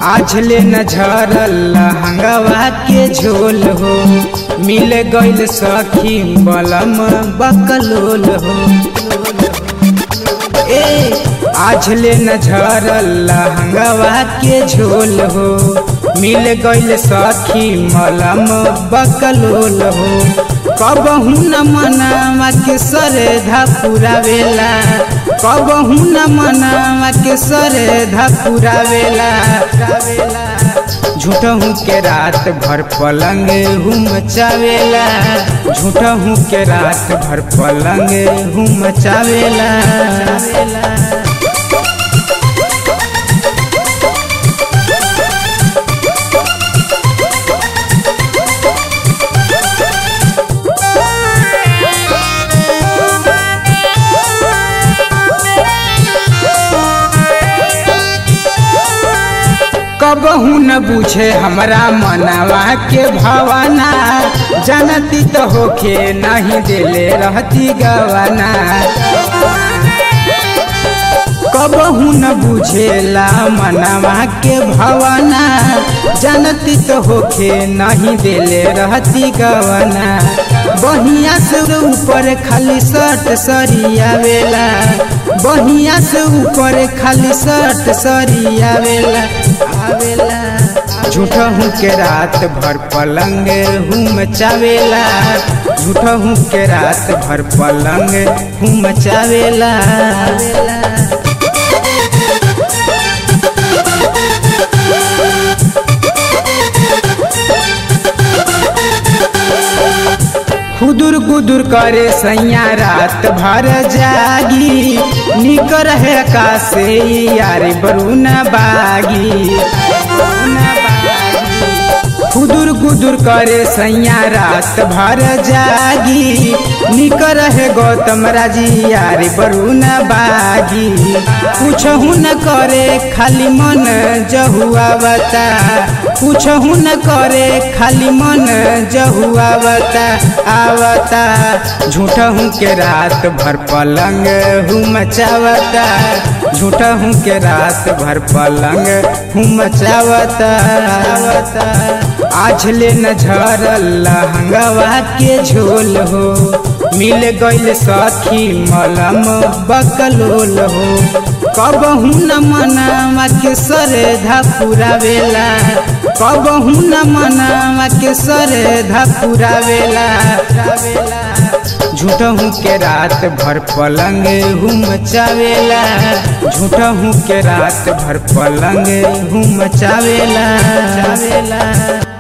आझले न झरल हंगवा के झोल हो मिल गइल सखी बलम बकलोल हो ए आझले न झरल हंगवा के झोल हो मिल गइल सखी मलम बकलोल हो कबहू न मनावा के श्रद्धा पुरावेला कबहू न मनावा के श्रद्धा पुरावेला झूठहू के रात भर पलंग हुम चावेला झूठहू के रात भर पलंग हुम चावेला कबहू न बुझे हमरा मनावा के भावना जानती तो होके नहीं दिले रहती गवाना कबहू न बुझेला मनावा के भावना जानती तो होके नहीं दिले रहती गवाना बहिया से ऊपर खाली शर्ट सरियावेला बहिया से ऊपर खाली शर्ट सरियावेला आवेला झूठहू के रात भर पलंग हुम चावेला झूठहू के रात भर पलंग हुम चावेला खुदुर गुदुर करे सैया रात भर जागी निकर है कासे यारी बरुना बागी खुदुर गुदुर करे सैया रात भर जागी निकर है गौतम राजी यारी बरुना बागी कुछ न करे खाली मन जहुआ बता कुछ न करे खाली मन जहुआ बता आवता झूठहू के रात भर पलंग हूँ मचावता झूठहू के रात भर पलंग हूँ मचावता आझले न झरल हंगवा के झोल हो मिल गइल सखी मलम बकलोल हो कबहू न मनावा के श्रद्धा पुरावेला कबहू न मनावा के श्रद्धा पुरावेला झूठहू के रात भर पलंग हुम चावेला झूठहू के रात भर पलंग हुम चावेला चावेला